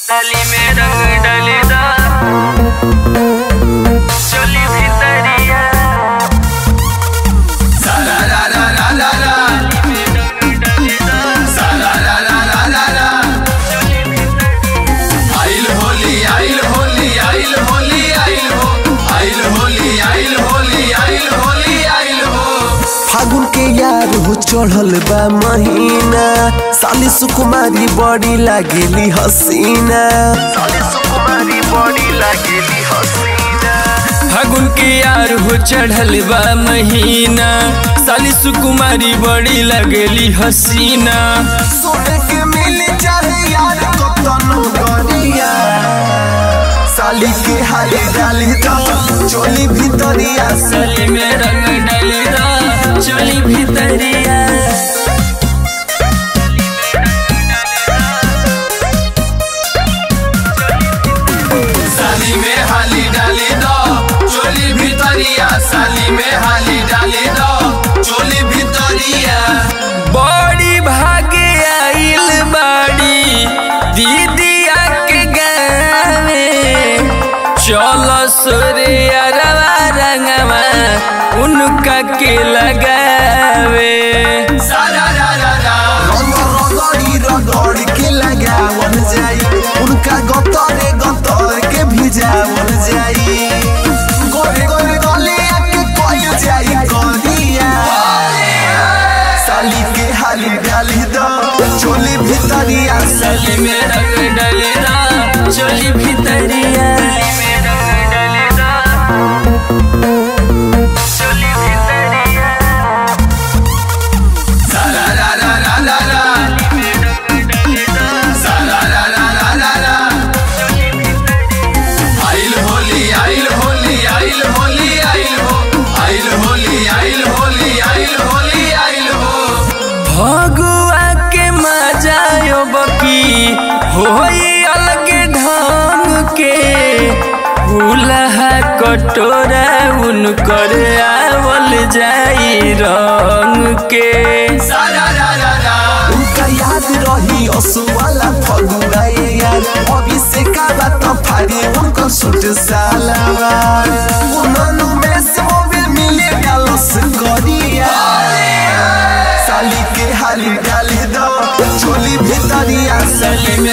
डाली में रंग डालेदा चोली भितरिया साला ला ला ला ला ला में रंग डालेदा साला ला ला ला ला ला चोली भितरिया आइल होली आइल होली आइल होली आइल हो आइल होली आइल होली आइल होली आइल हो फागुन के यार हो चढ़ल बा महीना साली सुकुमारी बड़ी लागेली हसीना साली सुकुमारी बड़ी लागेली हसीना फागुन के यार हो चढ़ल बा महीना साली सुकुमारी बड़ी लगेली हसीना सोने के मिल चाहे यार कतनो गरिया साली के हाली डाली दो चोली भितरिया साली में रंग डालेदा चोली भितरिया साली में हाली डाली दो चोली भितरिया साली में हाली डाली दो चोली भितरिया बड़ी भागे आइल बाड़ी दीदिया के गावे चल सोरे अरवा रंगवा उनका के लगावे सारा रा रा रा रगड़ी रगड़ के लगावल जाई उनका गतरे गतर के भिजावल जाई गोरे गोरे गले आके कोई जाई करिया साली के हाली डाली दो चोली भितरिया साली में रंग डालेदा चोली भितरिया में रंग डालेदा चोली भितरिया साला ला ला ला ला ला में रंग डालेदा साला ला ला ला ला ला चोली भितरिया आइल होली आइल होली आइल होली आइल हो आइल होली आइल होली आइल होली आइल हो भगुआ के मजायो बकी होई अलग ढंग के फूलहा कटोरा उनकर आवल जाई रंग के सारा रा रा रा उनका याद रही असुवाला फगुआ ये यार अभी से का बात फाड़ी उनको सूट सालावार उन्होंने में से मोबिल मिले डालस करिया साली के हाली डाली दो चोली भितरिया साली में